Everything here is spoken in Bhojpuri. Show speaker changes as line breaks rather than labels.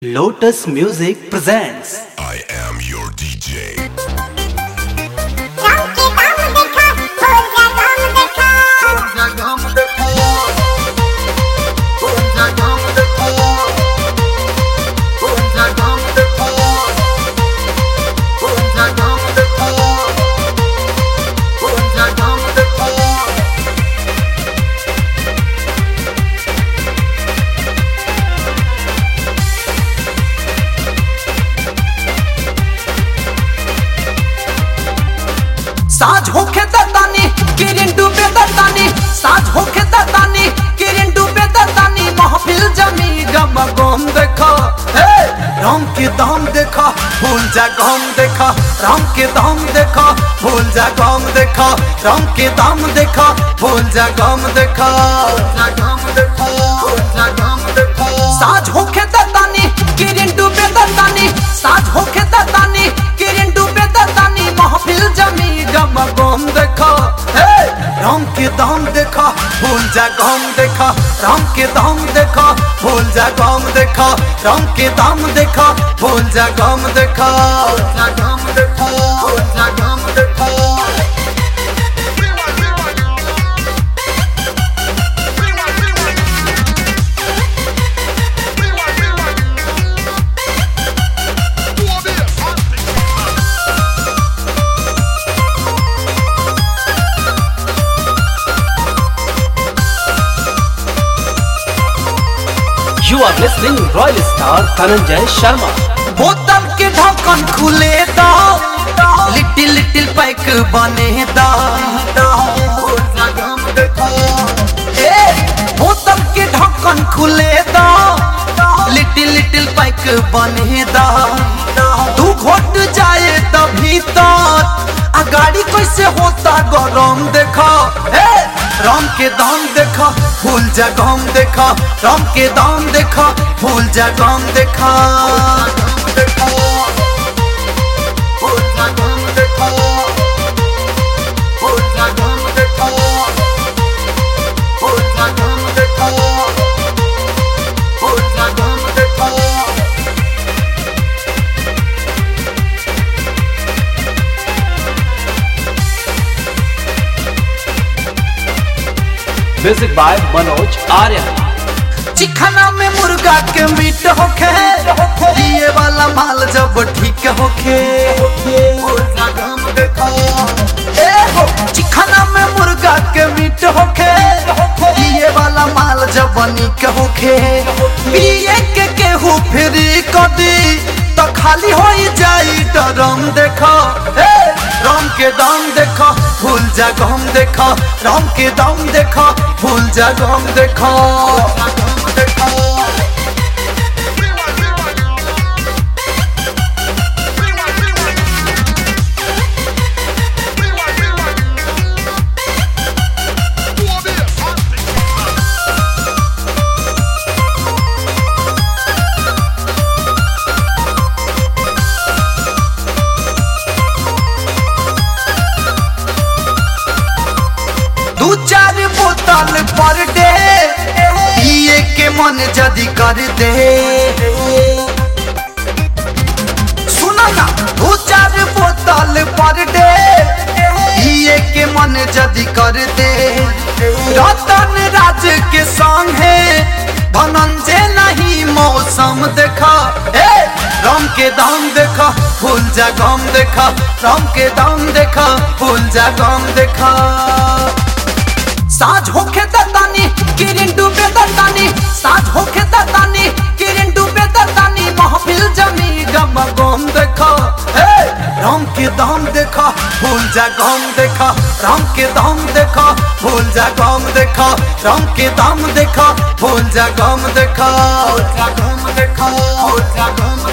Lotus Music presents
I am your DJ.
Ram के दाम देखा हो जा दाम देखा
साज होखे दतानी किरिन डूबे दतानी साज होखे दतानी किरिन डूबे दतानी महफिल जमी गम गम देखा हे राम के दाम देखा भूल जा गम देखा राम के दाम देखा भूल जा गम देखा राम के दाम देखा भूल जा गम देखा साज होखे दतानी किरिन डूबे दतानी साज होखे दतानी किरिन डूबे दतानी महफिल जमी गम गम देखा हे राम के दाम देखा भूल जा गम देखा राम के दाम देखा भूल जा गम देखा राम के दाम देखा भूल जा गम देखा
You are listening Royal Star Dhananjay Sharma.
बोतल के ढक्कन खुले दा लिटिल लिटिल पैक बने दा ए बोतल के ढक्कन खुले दा लिटिल लिटिल पैक बने दा तू घोट जाए तभी तक आ गाड़ी कैसे होता गरम देखा ए राम के दाम देखा फूल जा गम देखा राम के दाम देखा फूल जा गम देखा
Music by Manoj Arya.
चिखना में मुर्गा के मीट होखे ये वाला माल जब ठीक होखे ए हो चिखना में मुर्गा के मीट होखे ये वाला माल जब निक होखे पिए के केहू फ्री कदी तो खाली हो जाई डरम देखो ए राम के दाम देखो फूल जा गम देखो राम के दाम देखो फूल जा गम देखो दू चार बोतल पर डे पिए के मन जदी कर दे सुना ना दू चार बोतल पर डे पिए के मन जदी कर दे रतन राज के संग है धनंजय नहीं मौसम देखा ए राम के दाम देखा फूल जा गम देखा राम के दाम देखा फूल जा गम देखा साज होखे दतानी किरिन डूबे दतानी साज होखे दतानी किरिन डूबे दतानी महफिल जमी गम गम देखा हे राम के दाम देखा फूल जा गम देखा राम के दाम देखा फूल जा गम देखा राम के दाम देखा फूल जा गम देखा गम देखा